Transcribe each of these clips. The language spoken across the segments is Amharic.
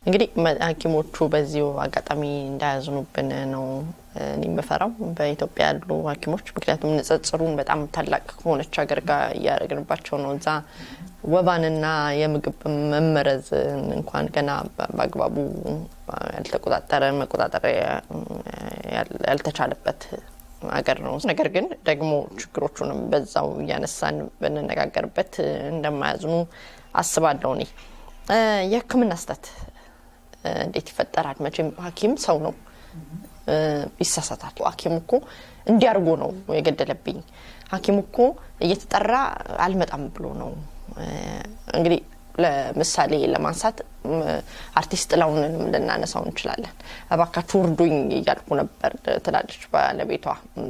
እንግዲህ ሐኪሞቹ በዚሁ አጋጣሚ እንዳያዝኑብን ነው እኔ የምፈራው በኢትዮጵያ ያሉ ሐኪሞች ምክንያቱም ንጽጽሩን በጣም ታላቅ ከሆነች ሀገር ጋር እያደረግንባቸው ነው። እዛ ወባንና የምግብ መመረዝ እንኳን ገና በአግባቡ ያልተቆጣጠረ መቆጣጠር ያልተቻለበት ሀገር ነው። ነገር ግን ደግሞ ችግሮቹንም በዛው እያነሳን ብንነጋገርበት እንደማያዝኑ አስባለሁ። እኔ የሕክምና ስህተት እንዴት ይፈጠራል? መቼም ሐኪም ሰው ነው፣ ይሳሳታል። ሐኪም እኮ እንዲያርጎ ነው የገደለብኝ፣ ሐኪም እኮ እየተጠራ አልመጣም ብሎ ነው። እንግዲህ ለምሳሌ ለማንሳት አርቲስት ጥላሁንንም ልናነሳው እንችላለን። እባካችሁ እርዱኝ እያልኩ ነበር ትላለች ባለቤቷ፣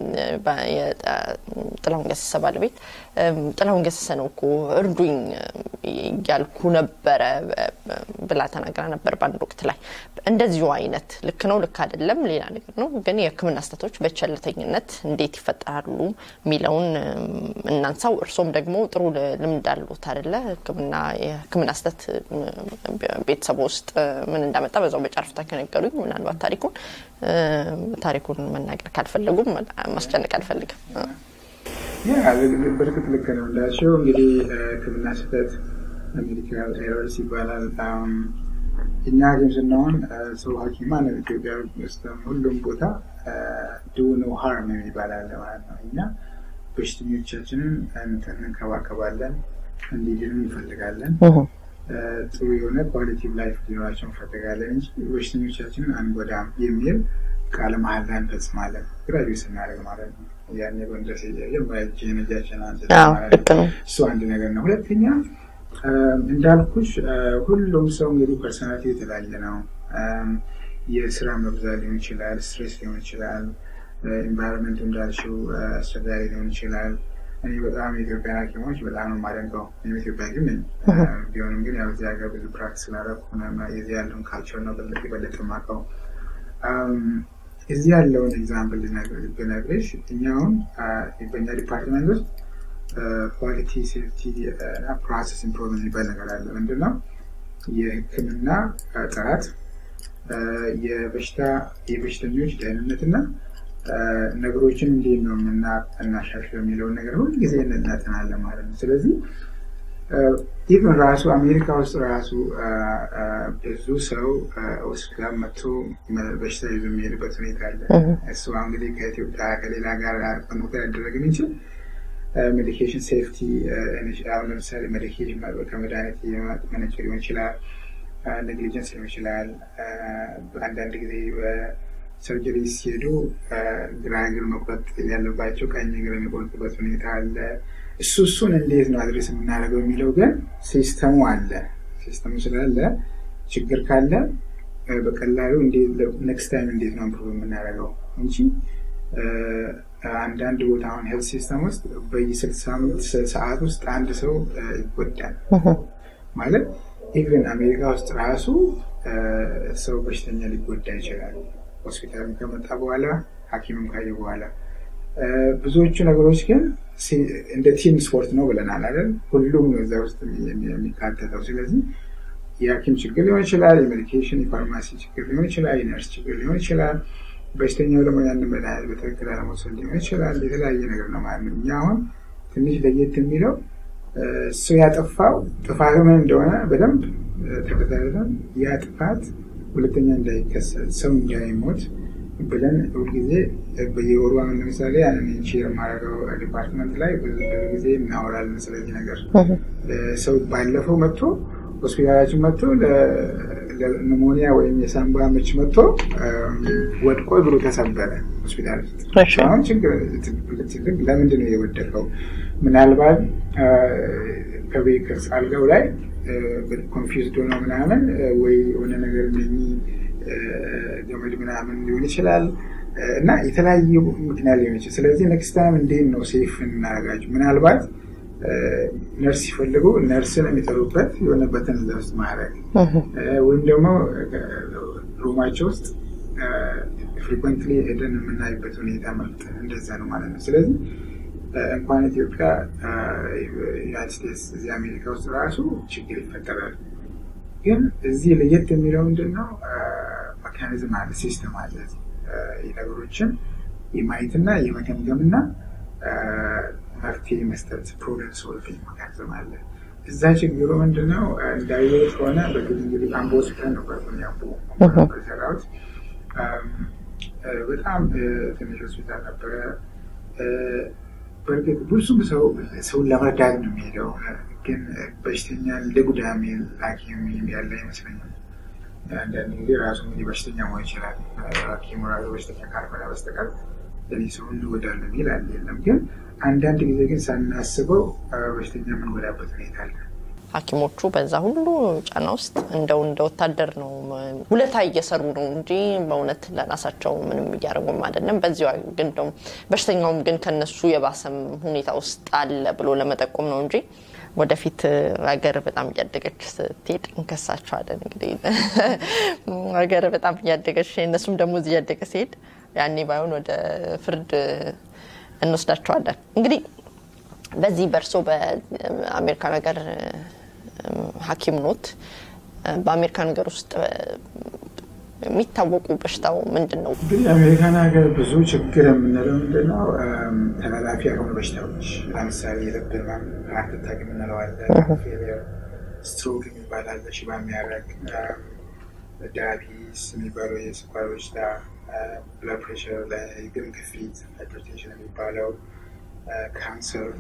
ጥላሁን ገሰሰ ባለቤት። ጥላሁን ገሰሰ ነው እኮ እርዱኝ እያልኩ ነበረ ብላ ተናግራ ነበር በአንድ ወቅት ላይ። እንደዚሁ አይነት ልክ ነው ልክ አይደለም ሌላ ነገር ነው። ግን የህክምና ስህተቶች በቸልተኝነት እንዴት ይፈጠራሉ የሚለውን እናንሳው። እርሶም ደግሞ ጥሩ ልምድ አሉት አይደለ? ህክምና የህክምና ስህተት ቤተሰቡ ውስጥ ምን እንዳመጣ በዛው በጨረፍታ ከነገሩኝ ምናልባት ታሪኩን ታሪኩን መናገር ካልፈለጉም ማስጨነቅ አልፈልግም። በእርግጥ ልክ ነው እንዳልሽው እንግዲህ ህክምና ስህተት ሜዲካል ኤረርስ ይባላል። እኛ ሐኪም ስንሆን ሰው ሐኪም ማለት ኢትዮጵያ ውስጥ ሁሉም ቦታ ዱ ኖ ሃርም ይባላል ማለት ነው። እኛ በሽተኞቻችንን እንከባከባለን፣ እንዲድኑ እንፈልጋለን ጥሩ የሆነ ኳሊቲቭ ላይፍ ሊኖራቸው እንፈልጋለን እንጂ በሽተኞቻችንን አንጎዳም የሚል ቃለ መሀላ እንፈጽማለን። ግራጁዌት ስናደርግ ማለት ነው። ያኔ በንድረስ እጃችን እጃችን እሱ አንድ ነገር ነው። ሁለተኛ እንዳልኩሽ ሁሉም ሰው እንግዲህ ፐርሶናሊቲ የተለያየ ነው። የስራ መብዛት ሊሆን ይችላል፣ ስትሬስ ሊሆን ይችላል፣ ኤንቫይሮንመንቱ እንዳልሽው አስቸጋሪ ሊሆን ይችላል። እኔ በጣም የኢትዮጵያ ሐኪሞች በጣም ነው የማደንቀው። እኔም ኢትዮጵያ ሐኪም ነኝ። ቢሆንም ግን ያው እዚህ ሀገር ብዙ ፕራክቲስ ስላደረኩ የዚህ ያለውን ካልቸር ነው የበለጠ የማውቀው። እዚህ ያለውን ኤግዛምፕል ብነግርሽ እኛ አሁን በእኛ ዲፓርትመንት ውስጥ ኳሊቲ ሴፍቲ እና ፕሮሰስ ኢምፕሮቭመንት የሚባል ነገር አለ። ምንድነው? የህክምና ጥራት፣ የበሽታ የበሽተኞች ደህንነትና ነገሮችን እንዴት ነው እናሻሽለው የሚለውን ነገር ሁል ጊዜ እናጠናለን ማለት ነው። ስለዚህ ኢቨን ራሱ አሜሪካ ውስጥ ራሱ ብዙ ሰው ሆስፒታል መጥቶ በሽታ ይዞ የሚሄድበት ሁኔታ አለ። እሱ እንግዲህ ከኢትዮጵያ ከሌላ ጋር ኮንታክት ያደረግ እንችል ሜዲኬሽን ሴፍቲ አሁን ለምሳሌ ሜዲኬሽን ከመድኃኒት መነጨ ሊሆን ይችላል፣ ኔግሊጀንስ ሊሆን ይችላል። አንዳንድ ጊዜ ሰርጀሪ ሲሄዱ ግራ እግር መቁረጥ ያለባቸው ቀኝ እግር የሚቆርጡበት ሁኔታ አለ። እሱ እሱን እንዴት ነው አድሬስ የምናደርገው የሚለው ግን ሲስተሙ አለ። ሲስተሙ ስላለ ችግር ካለ በቀላሉ ኔክስት ታይም እንዴት ነው ኢምፕሩቭ የምናደርገው እንጂ አንዳንድ ቦታ አሁን ሄልት ሲስተም ውስጥ በየስልሳ ሰዓት ውስጥ አንድ ሰው ይጎዳል ማለት ኢቨን አሜሪካ ውስጥ ራሱ ሰው በሽተኛ ሊጎዳ ይችላል። ሆስፒታልም ከመጣ በኋላ ሐኪምም ካየ በኋላ ብዙዎቹ ነገሮች ግን እንደ ቲም ስፖርት ነው ብለናል አይደል? ሁሉም ነው እዛ ውስጥ የሚካተተው። ስለዚህ የሐኪም ችግር ሊሆን ይችላል፣ የሜዲኬሽን የፋርማሲ ችግር ሊሆን ይችላል፣ የነርስ ችግር ሊሆን ይችላል። በሽተኛው ደግሞ ያንን መድኃኒት በትክክል አለመውሰድ ሊሆን ይችላል። የተለያየ ነገር ነው ማለት ነው። እኛ አሁን ትንሽ ለየት የሚለው እሱ ያጠፋው ጥፋቱ ምን እንደሆነ በደንብ ተከታትለን ያ ጥፋት ሁለተኛ እንዳይከሰት ሰው እንዳይሞት ብለን ሁልጊዜ በየወሩ አሁን ለምሳሌ ያንን ቼር የማደርገው ዲፓርትመንት ላይ ብዙ ጊዜ እናወራለን ስለዚህ ነገር። ሰው ባለፈው መጥቶ ሆስፒታላችን መጥቶ ለኒሞኒያ ወይም የሳምባ ምች መጥቶ ወድቆ እግሩ ተሰበረ ሆስፒታል ውስጥ። አሁን ችግር ለምንድን ነው የወደቀው? ምናልባት ከቤት አልጋው ላይ ኮንፊውዝድ ሆኖ ምናምን ወይ የሆነ ነገር ገመድ ምናምን ሊሆን ይችላል እና የተለያየ ምክንያት ሊሆን ይችላል። ስለዚህ ኔክስት ታይም እንዴት ነው ሴፍ እናደርጋቸው? ምናልባት ነርስ ሲፈልጉ ነርስን የሚጠሩበት የሆነበትን እዛ ውስጥ ማድረግ ወይም ደግሞ ሩማቸው ውስጥ ፍሪኮንትሊ ሄደን የምናይበት ሁኔታ መፍጠር እንደዛ ነው ማለት ነው። ስለዚህ እንኳን ኢትዮጵያ ዩናይት ስቴትስ እዚህ አሜሪካ ውስጥ ራሱ ችግር ይፈጠራል። ግን እዚህ ለየት የሚለው ምንድን ነው? መካኒዝም አለ፣ ሲስተም አለ። ነገሮችን የማየትና የመገምገምና መፍትሄ መስጠት ፕሮብለም ሶልቪንግ መካኒዝም አለ። እዛ ችግሩ ምንድነው? እንዳየሁት ከሆነ በግል እንግዲህ አምቦ ሆስፒታል ነበር አምቦ የሰራሁት። በጣም ትንሽ ሆስፒታል ነበረ። በእርግጥ ብዙም ሰው ሰውን ለመርዳት ነው የሚሄደው፣ ግን በሽተኛ ለጉዳ የሚል ሐኪም ያለ አይመስለኝም። አንዳንድ ጊዜ ራሱ እንግዲህ በሽተኛ መሆን ይችላል። ሐኪሙ ራሱ በሽተኛ ካልሆነ በስተቀር ለዚህ ሰው እንጎዳለን የሚል አለ የለም። ግን አንዳንድ ጊዜ ግን ሳናስበው በሽተኛ የምንጎዳበት ሁኔታ አለ። ሐኪሞቹ በዛ ሁሉ ጫና ውስጥ እንደው እንደ ወታደር ነው ውለታ እየሰሩ ነው እንጂ በእውነት ለራሳቸው ምንም እያደረጉም አይደለም። በዚሁ ግን ደግሞ በሽተኛውም ግን ከነሱ የባሰም ሁኔታ ውስጥ አለ ብሎ ለመጠቆም ነው እንጂ ወደፊት ሀገር በጣም እያደገች ስትሄድ እንከሳቸዋለን። እንግዲህ ሀገር በጣም እያደገች እነሱም ደግሞ እዚህ እያደገ ሲሄድ ያኔ ባይሆን ወደ ፍርድ እንወስዳቸዋለን። እንግዲህ በዚህ በእርሶ በአሜሪካን ሀገር ሐኪም ኖት። በአሜሪካን ሀገር ውስጥ የሚታወቁ በሽታው ምንድን ነው? እንግዲህ አሜሪካን ሀገር ብዙ ችግር የምንለው ምንድን ነው? ተላላፊ ያልሆኑ በሽታዎች ለምሳሌ የልብ ህመም፣ ሀርት አታክ የምንለው አለ፣ ፌሊየር፣ ስትሮክ የሚባል አለ፣ ሽባ የሚያደርግ ዳያቢቲስ የሚባለው የስኳር በሽታ፣ ብለድ ፕሬሽር፣ የደም ግፊት፣ ሃይፐርቴንሽን የሚባለው ካንሰር፣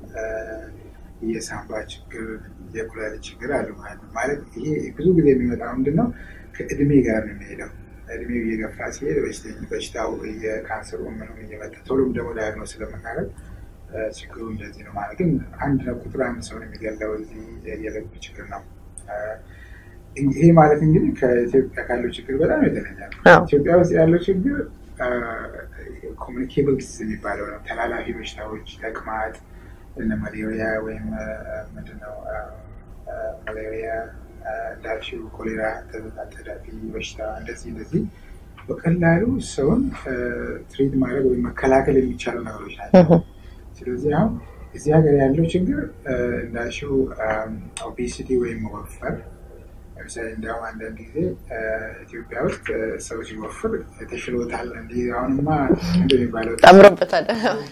የሳምባ ችግር፣ የኩላሊት ችግር አሉ ማለት ነው። ማለት ይሄ ብዙ ጊዜ የሚመጣው ምንድን ነው? ከእድሜ ጋር ነው የሚሄደው። እድሜው እየገፋ ሲሄድ በሽታው የካንሰሩ ምንም እየመጣ ቶሎም ደግሞ ዳያግኖስ ስለምናደርግ ችግሩ እንደዚህ ነው ማለት ግን አንድ ነው ቁጥር አንድ ሰው ነው የሚገለው እዚህ የልብ ችግር ነው። ይሄ ማለት እንግዲህ ከኢትዮጵያ ካለው ችግር በጣም የተለየ ነው። ኢትዮጵያ ውስጥ ያለው ችግር ኮሚኒኬብል ዲዚዝ የሚባለው ነው። ተላላፊ በሽታዎች ተቅማጥ፣ እነ ማሌሪያ ወይም ምንድነው ማሌሪያ እንዳልሽው ኮሌራ፣ ተላላፊ በሽታ እንደዚህ እንደዚህ በቀላሉ ሰውን ትሪት ማድረግ ወይም መከላከል የሚቻሉ ነገሮች ናቸው። ስለዚህ አሁን እዚህ ሀገር ያለው ችግር እንዳልሽው ኦቤሲቲ ወይም መወፈር ለምሳሌ እንዲያውም አንዳንድ ጊዜ ኢትዮጵያ ውስጥ ሰው ሲወፍር ተሽሎታል፣ እንዲህ አሁንማ እንደሚባለው ጠምሮበታል።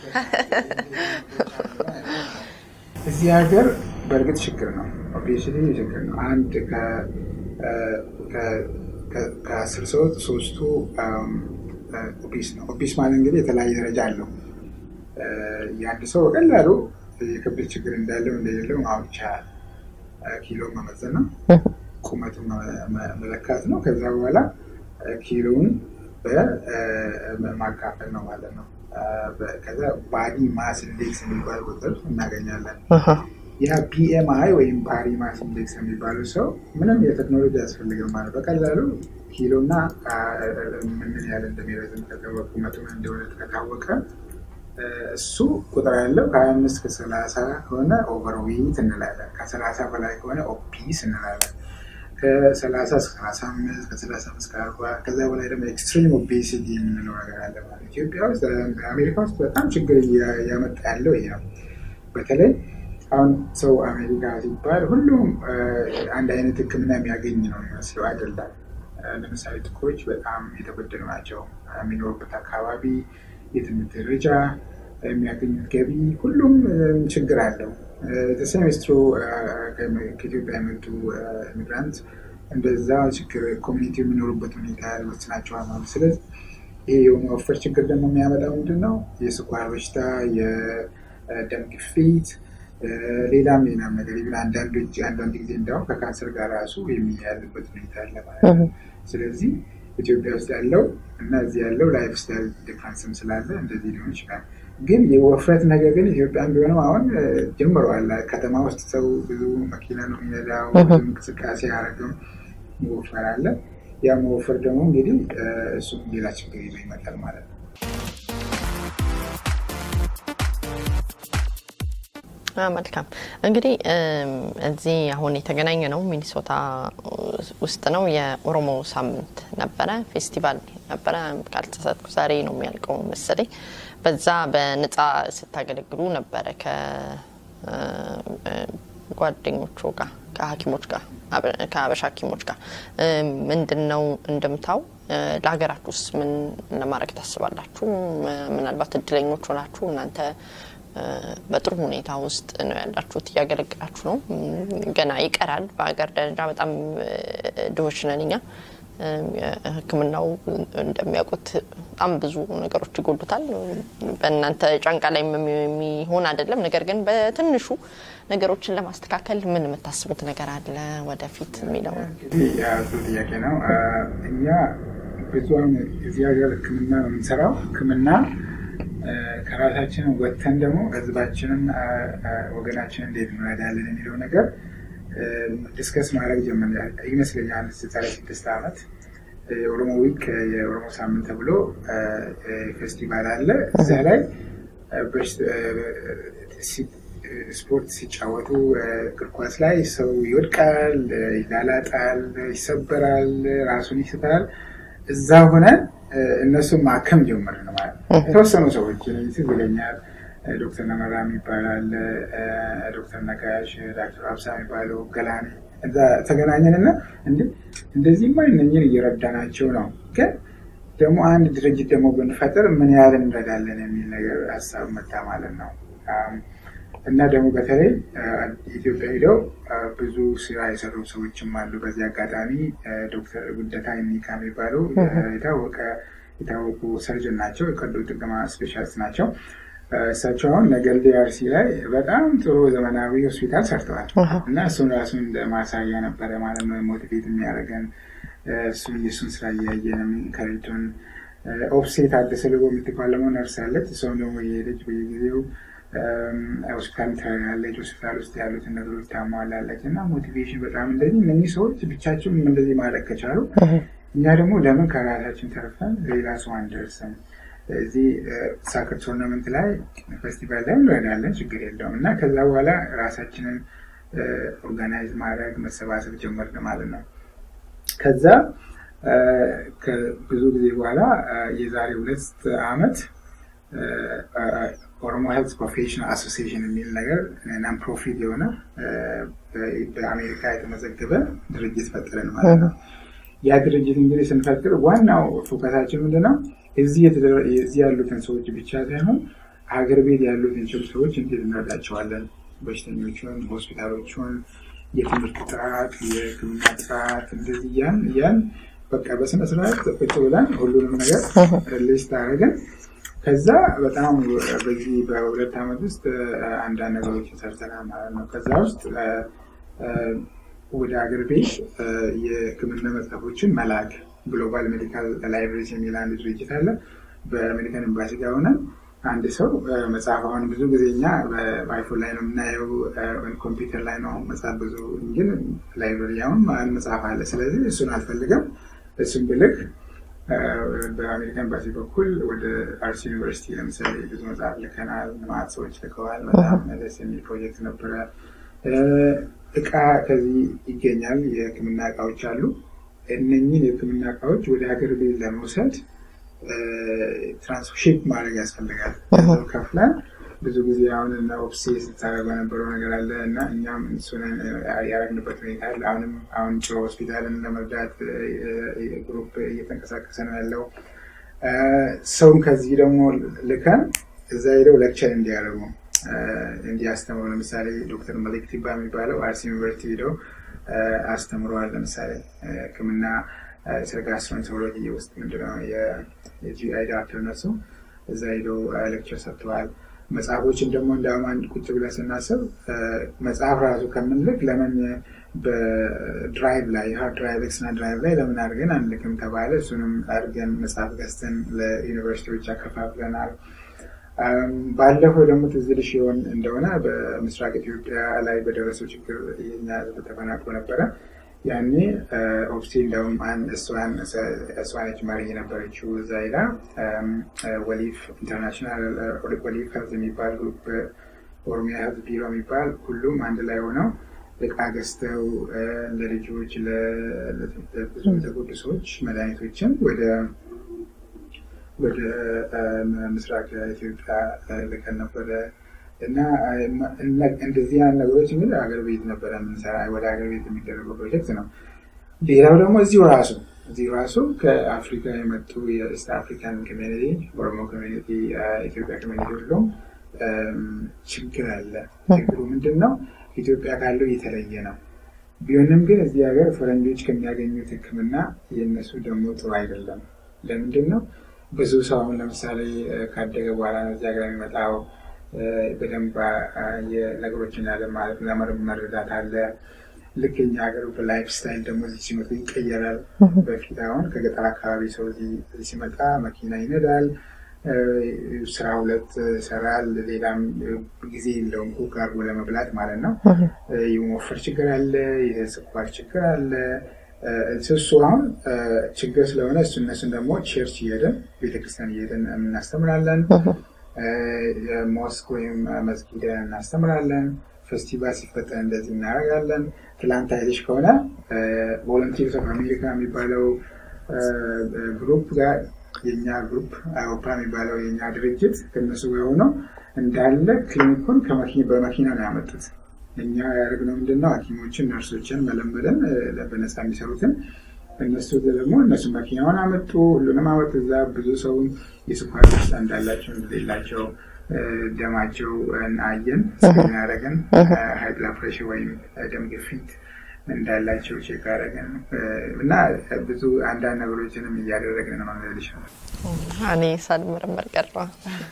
እዚህ ሀገር በእርግጥ ችግር ነው፣ ኦቤሲቲ ችግር ነው። አንድ ከአስር ሰዎች ሶስቱ ኦቢስ ነው። ኦቢስ ማለት እንግዲህ የተለያየ ደረጃ አለው። የአንድ ሰው በቀላሉ የክብደት ችግር እንዳለው እንደሌለው ማወቅ ይቻላል። ኪሎ መመዘን ነው ቁመቱን መለካት ነው። ከዛ በኋላ ኪሎውን በማካፈል ነው ማለት ነው። ከዛ ባዲ ማስ ኢንዴክስ የሚባል ቁጥር እናገኛለን። ያ ቢኤምአይ ወይም ባዲ ማስ ኢንዴክስ የሚባለው ሰው ምንም የቴክኖሎጂ ያስፈልግም ማለት በቀላሉ ኪሎና ምን ያህል እንደሚረዝም ከታወቀ ቁመቱ እንደሆነ ከታወቀ እሱ ቁጥር ያለው ከሀያ አምስት ከሰላሳ ከሆነ ኦቨርዌይት እንላለን። ከሰላሳ በላይ ከሆነ ኦፒስ እንላለን። ከሰላሳ እስከ ሰላሳ አምስት ከሰላሳ አምስት ከአርባ ከዛ በላይ ደግሞ ኤክስትሪም ኦቤሲቲ የምንለው ነገር አለ ማለት ኢትዮጵያ ውስጥ አሜሪካ ውስጥ በጣም ችግር እያመጣ ያለው ይሄ ነው። በተለይ አሁን ሰው አሜሪካ ሲባል ሁሉም አንድ አይነት ሕክምና የሚያገኝ ነው የሚመስለው አይደለም። ለምሳሌ ጥቁሮች በጣም የተበደሉ ናቸው። የሚኖሩበት አካባቢ፣ የትምህርት ደረጃ፣ የሚያገኙት ገቢ ሁሉም ችግር አለው። ሴሜስትሮ ከኢትዮጵያ የመጡ ኢሚግራንት እንደዛ ችግር ኮሚኒቲ የሚኖሩበት ሁኔታ ይወስናቸዋል ማለት ስለዚህ ይሄ የመወፈር ችግር ደግሞ የሚያመጣው ምንድን ነው? የስኳር በሽታ፣ የደም ግፊት፣ ሌላም ሌላም ነገር ይብን አንዳንዶች አንዳንድ ጊዜ እንዲያውም ከካንሰር ጋር ራሱ የሚያያዝበት ሁኔታ አለ ማለት ነው። ስለዚህ ኢትዮጵያ ውስጥ ያለው እና እዚህ ያለው ላይፍ ስታይል ዲፍረንስም ስላለ እንደዚህ ሊሆን ይችላል። ግን የወፍረት ነገር ግን ኢትዮጵያን ቢሆንም አሁን ጀምረዋል። ከተማ ውስጥ ሰው ብዙ መኪና ነው የሚነዳው፣ ብዙ እንቅስቃሴ አያደርግም፣ መወፈር አለ። ያ መወፈር ደግሞ እንግዲህ እሱም ሌላ ችግር ይዞ ይመጣል ማለት ነው። መልካም እንግዲህ እዚህ አሁን የተገናኘ ነው ሚኒሶታ ውስጥ ነው። የኦሮሞ ሳምንት ነበረ፣ ፌስቲቫል ነበረ። ካልተሳሳትኩ ዛሬ ነው የሚያልቀው መሰለኝ። በዛ በነጻ ስታገለግሉ ነበረ ከጓደኞቹ ጋር ከሐኪሞች ጋር ከሀበሻ ሐኪሞች ጋር ምንድን ነው እንደምታው ለሀገራችሁ ውስጥ ምን ለማድረግ ታስባላችሁ? ምናልባት እድለኞች ሆናችሁ እናንተ በጥሩ ሁኔታ ውስጥ ነው ያላችሁት፣ እያገለግላችሁ ነው። ገና ይቀራል። በሀገር ደረጃ በጣም ድሆች ነን እኛ። ሕክምናው እንደሚያውቁት በጣም ብዙ ነገሮች ይጎሉታል። በእናንተ ጫንቃ ላይ የሚሆን አይደለም። ነገር ግን በትንሹ ነገሮችን ለማስተካከል ምን የምታስቡት ነገር አለ ወደፊት የሚለው ነው። ጥሩ ጥያቄ ነው። እኛ ብዙ እዚህ ሀገር ሕክምና ነው የምንሰራው። ሕክምና ከራሳችን ወጥተን ደግሞ ህዝባችንን ወገናችንን እንዴት እንረዳለን የሚለው ነገር ዲስከስ ማድረግ ጀመር ይመስለኛል። ዛሬ ስድስት ዓመት የኦሮሞ ዊክ የኦሮሞ ሳምንት ተብሎ ፌስቲቫል አለ። እዚያ ላይ ስፖርት ሲጫወቱ እግር ኳስ ላይ ሰው ይወድቃል፣ ይላላጣል፣ ይሰበራል፣ ራሱን ይስታል። እዛ ሆነን እነሱን ማከም ጀመር ነው ማለት ነው። የተወሰኑ ሰዎች ትዝ ይለኛል። ዶክተር ነመራ ይባላል፣ ዶክተር ነጋሽ፣ ዶክተር አብሳ የሚባለው ገላኔ እዛ ተገናኘንና እንደዚህማ እነኝን እየረዳናቸው ነው፣ ግን ደግሞ አንድ ድርጅት ደግሞ ብንፈጥር ምን ያህል እንረዳለን የሚል ነገር ሀሳብ መጣ ማለት ነው። እና ደግሞ በተለይ ኢትዮጵያ ሄደው ብዙ ስራ የሰሩ ሰዎችም አሉ። በዚህ አጋጣሚ ዶክተር ጉደታ የሚካ የሚባሉ የታወቀ የታወቁ ሰርጅን ናቸው። የቀዶ ጥገና ስፔሻሊስት ናቸው። እሳቸው አሁን ነገሌ አርሲ ላይ በጣም ጥሩ ዘመናዊ ሆስፒታል ሰርተዋል እና እሱን ራሱን እንደ ማሳያ ነበረ ማለት ነው ሞቲቬት የሚያደርገን እሱን የእሱን ስራ እያየን ከሬቱን ኦፕሴት አደሰ ልቦ የምትባለመው ነርስ አለች። እሷም ደግሞ የሄደች በየጊዜው ሆስፒታል ትረዳለች። ሆስፒታል ውስጥ ያሉትን ነገሮች ታሟላለች እና ሞቲቬሽን በጣም እንደዚህ እነኚህ ሰዎች ብቻቸውን እንደዚህ ማድረግ ከቻሉ እኛ ደግሞ ለምን ከራሳችን ተርፈን ሌላ ሰው አንደርስም? እዚህ ሳክር ቶርናመንት ላይ ፌስቲቫል ላይ እንረዳለን፣ ችግር የለውም እና ከዛ በኋላ ራሳችንን ኦርጋናይዝ ማድረግ መሰባሰብ ጀመርን ማለት ነው። ከዛ ብዙ ጊዜ በኋላ የዛሬ ሁለት አመት ኦሮሞ ሄልት ፕሮፌሽናል አሶሲዬሽን የሚል ነገር ናን ፕሮፊት የሆነ በአሜሪካ የተመዘገበ ድርጅት ፈጠርን ማለት ነው። ያ ድርጅት እንግዲህ ስንፈጥር ዋናው ፎከሳችን ምንድነው? እዚህ ያሉትን ሰዎች ብቻ ሳይሆን ሀገር ቤት ያሉትን ሰዎች እንዴት እንረዳቸዋለን? በሽተኞቹን፣ ሆስፒታሎቹን፣ የትምህርት ጥራት፣ የሕክምና ጥራት እንደዚህ ያን ያን በቃ በስነስርዓት ቁጭ ብለን ሁሉንም ነገር ሊስት አደረገን። ከዛ በጣም በዚህ በሁለት ዓመት ውስጥ አንዳንድ ነገሮችን ሰርተናል ማለት ነው። ከዛ ውስጥ ወደ ሀገር ቤት የህክምና መጽሐፎችን መላክ ግሎባል ሜዲካል ላይብሬሪስ የሚል አንድ ድርጅት አለ። በአሜሪካን ኤምባሲ ጋር ሆነን አንድ ሰው መጽሐፍ አሁን ብዙ ጊዜ እኛ በአይፎን ላይ ነው የምናየው፣ ኮምፒውተር ላይ ነው መጽሐፍ ብዙ ግን ላይብረሪ አሁን መጽሐፍ አለ። ስለዚህ እሱን አልፈልግም። እሱን ብልክ በአሜሪካ ኤምባሲ በኩል ወደ አርሲ ዩኒቨርሲቲ ለምሳሌ ብዙ መጽሐፍ ልከናል። ልማት ሰዎች ልከዋል። በጣም ደስ የሚል ፕሮጀክት ነበረ። እቃ ከዚህ ይገኛል። የህክምና እቃዎች አሉ። እነኝህን የህክምና እቃዎች ወደ ሀገር ቤት ለመውሰድ ትራንስሺፕ ማድረግ ያስፈልጋል። ከፍለን ብዙ ጊዜ አሁን እና ኦፕሴ ስታደርግ በነበረው ነገር አለ እና እኛም እሱን ያደረግንበት ሁኔታ አለ። አሁንም አሁን ጭሮ ሆስፒታልን ለመርዳት ግሩፕ እየተንቀሳቀሰ ነው ያለው። ሰውም ከዚህ ደግሞ ልከን እዛ ሄደው ሌክቸር እንዲያደርጉ እንዲያስተምሩ ለምሳሌ ዶክተር መሊክ ቲባ የሚባለው አርሲ ዩኒቨርሲቲ ሄደው አስተምረዋል። ለምሳሌ ህክምና ስለ ጋስትሮንተሮሎጂ ውስጥ ምንድነው የጂአይ ዶክተር እነሱ እዛ ሄደው ሌክቸር ሰጥተዋል። መጽሐፎችን ደግሞ እንዳውም አንድ ቁጭ ብለን ስናስብ መጽሐፍ ራሱ ከምንልክ ለምን በድራይቭ ላይ ሃርድ ድራይቭ ኤክስና ድራይቭ ላይ ለምን አድርገን አንልክም ተባለ። እሱንም አድርገን መጽሐፍ ገዝተን ለዩኒቨርሲቲዎች አከፋፍለናል። ባለፈው ደግሞ ትዝ ይልሽ ይሆን እንደሆነ በምስራቅ ኢትዮጵያ ላይ በደረሰው ችግር የኛ ህዝብ ተፈናቅሎ ነበረ። ያኔ ኦፕሲ እንደውም እሷነች መሪ የነበረችው እዛ ሄዳ ወሊፍ ኢንተርናሽናል ወሊፍ ሄልዝ የሚባል ግሩፕ ኦሮሚያ ሄልዝ ቢሮ የሚባል ሁሉም አንድ ላይ ሆነው እቃ ገዝተው ለልጆች ለብዙ የተጎዱ ሰዎች መድኃኒቶችን ወደ ወደ ምስራቅ ኢትዮጵያ ልከን ነበረ። እና እንደዚህ አይነት ነገሮች እንግዲህ ሀገር ቤት ነበረ የምንሰራ ወደ ሀገር ቤት የሚደረገው ፕሮጀክት ነው። ሌላው ደግሞ እዚሁ ራሱ እዚሁ ራሱ ከአፍሪካ የመጡ የኢስት አፍሪካን ኮሚኒቲ፣ ኦሮሞ ኮሚኒቲ፣ ኢትዮጵያ ኮሚኒቲ ሁሉም ችግር አለ። ችግሩ ምንድን ነው? ኢትዮጵያ ካለው የተለየ ነው። ቢሆንም ግን እዚህ ሀገር ፈረንጆች ከሚያገኙት ሕክምና የእነሱ ደግሞ ጥሩ አይደለም። ለምንድን ነው? ብዙ ሰው አሁን ለምሳሌ ካደገ በኋላ ነው እዚህ ሀገር የሚመጣው። በደንብ ነገሮችን ለመረዳት አለ። ልክ እኛ ሀገር በላይፍ ስታይል ደግሞ እዚህ ሲመጡ ይቀየራል። በፊት አሁን ከገጠር አካባቢ ሰው እዚህ ሲመጣ መኪና ይነዳል፣ ስራ ሁለት ይሰራል፣ ሌላም ጊዜ የለውም ኩክ አድርጎ ለመብላት ማለት ነው። የመወፈር ችግር አለ፣ የስኳር ችግር አለ። እሱ አሁን ችግር ስለሆነ እሱ እነሱን ደግሞ ቸርች እየሄድን ቤተክርስቲያን እየሄድን እናስተምራለን። ሞስክ ወይም መስጊድ እናስተምራለን። ፌስቲቫል ሲፈጠር እንደዚህ እናደርጋለን። ትላንት አይተሽ ከሆነ ቮለንቲርስ ኦፍ አሜሪካ የሚባለው ግሩፕ ጋር የኛ ግሩፕ አውሮፓ የሚባለው የኛ ድርጅት ከነሱ ጋር ሆነው እንዳለ ክሊኒኩን በመኪና ነው ያመጡት። እኛ ያደረግነው ምንድነው ሐኪሞችን ነርሶችን መለመለን በነፃ የሚሰሩትን እነሱ ደግሞ እነሱ መኪናውን አመጡ፣ ሁሉንም አመጡ። እዛ ብዙ ሰውን የስኳር በሽታ እንዳላቸው እንደሌላቸው ደማቸው አየን፣ ስክሪን አደረግን። ሀይ ብላድ ፕሬሽር ወይም ደም ግፊት እንዳላቸው ቼክ አደረግን እና ብዙ አንዳንድ ነገሮችንም እያደረግን ነው ማለት ይችላል። እኔ ሳልመረመር ቀረሁ።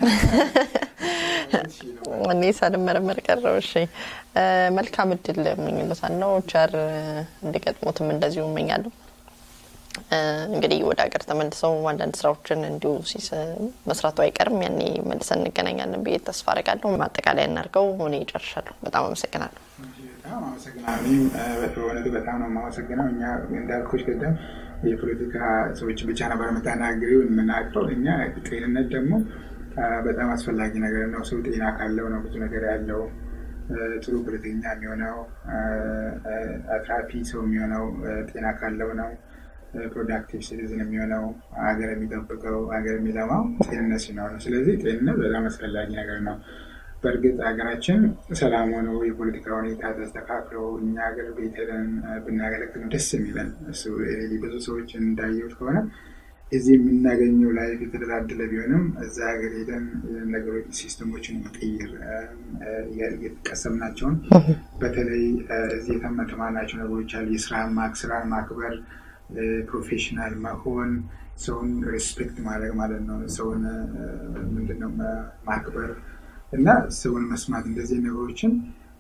እኔ ሳልመረመር ቀረሁ። እሺ፣ መልካም እድል እመኝሎታለሁ። ቸር እንዲገጥሙትም እንደዚሁ እመኛለሁ። እንግዲህ ወደ ሀገር ተመልሰው አንዳንድ ስራዎችን እንዲሁ መስራቱ አይቀርም። ያኔ መልሰን እንገናኛለን ብዬ ተስፋ አደርጋለሁ። ማጠቃለያ እናድርገው። እኔ ጨርሻለሁ። በጣም አመሰግናለሁ። በጣም አመሰግናለሁ። እኔም በእውነቱ በጣም ነው የማመሰግነው። እኛ እንዳልኩሽ ቅድም የፖለቲካ ሰዎች ብቻ ነበር የምታናግሪው የምናውቀው። እኛ ጤንነት ደግሞ በጣም አስፈላጊ ነገር ነው። ሰው ጤና ካለው ነው ብዙ ነገር ያለው ጥሩ ፖለቲከኛ የሚሆነው አትራፊ ሰው የሚሆነው ጤና ካለው ነው። ፕሮዳክቲቭ ሲቲዝን የሚሆነው ሀገር የሚጠብቀው ሀገር የሚለማው ጤንነት ሲኖር ነው። ስለዚህ ጤንነት በጣም አስፈላጊ ነገር ነው። በእርግጥ ሀገራችን ሰላም ሆነው የፖለቲካ ሁኔታ ተስተካክሎ እኛ ሀገር ቤት ሄደን ብናገለግል ደስ የሚለን እሱ ብዙ ሰዎች እንዳየሁት ከሆነ እዚህ የምናገኘው ላይፍ የተደላደለ ቢሆንም እዛ ሀገር ሄደን ነገሮች ሲስተሞችን መቀየር የተቀሰምናቸውን በተለይ እዚህ የተማርናቸው ነገሮች አሉ። የስራን ስራን ማክበር ፕሮፌሽናል መሆን ሰውን ሬስፔክት ማድረግ ማለት ነው። ሰውን ምንድነው ማክበር እና ሰውን መስማት እንደዚህ ነገሮችን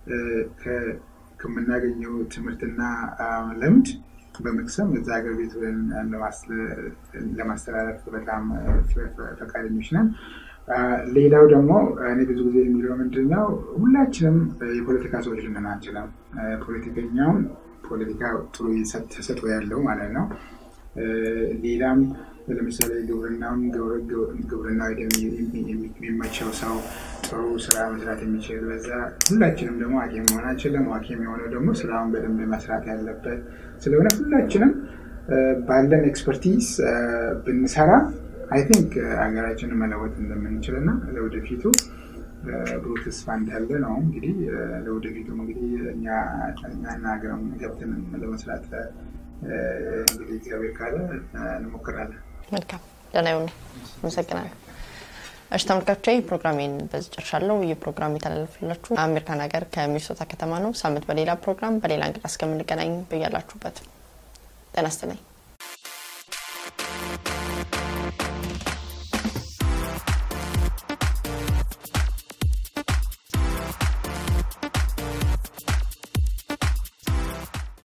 ከምናገኘው ትምህርትና ልምድ በመቅሰም እዛ ሀገር ቤት ለማስተላለፍ በጣም ፈቃደኞች ነን። ሌላው ደግሞ እኔ ብዙ ጊዜ የሚለው ምንድን ነው ሁላችንም የፖለቲካ ሰዎች ልንሆን አንችልም። ፖለቲከኛውን ፖለቲካ ጥሩ ተሰጥኦ ያለው ማለት ነው። ሌላም ለምሳሌ ግብርናውን ግብርና የሚመቸው ሰው ጥሩ ስራ መስራት የሚችል በዛ ሁላችንም ደግሞ ሐኪም መሆን አንችልም። ሐኪም የሆነው ደግሞ ስራውን በደንብ መስራት ያለበት ስለሆነ ሁላችንም ባለን ኤክስፐርቲዝ ብንሰራ አይ ቲንክ ሀገራችንን መለወጥ እንደምንችል እና ለወደፊቱ ብሩህ ተስፋ እንዳለ ነው። እንግዲህ ለወደፊቱም እንግዲህ እኛ እኛና ሀገርም ገብተን ለመስራት እንግዲህ እግዚአብሔር ካለ እንሞክራለን። መልካም ደህና ይሁኑ። አመሰግናለሁ። እሺ ተመልካቾቼ ፕሮግራሜን በዚህ ጨርሻለሁ። ይህ ፕሮግራም የተላለፈላችሁ አሜሪካን ሀገር ከሚኒሶታ ከተማ ነው። ሳምንት በሌላ ፕሮግራም በሌላ እንግዳ እስከምንገናኝ በያላችሁበት ጤና ይስጥልኝ።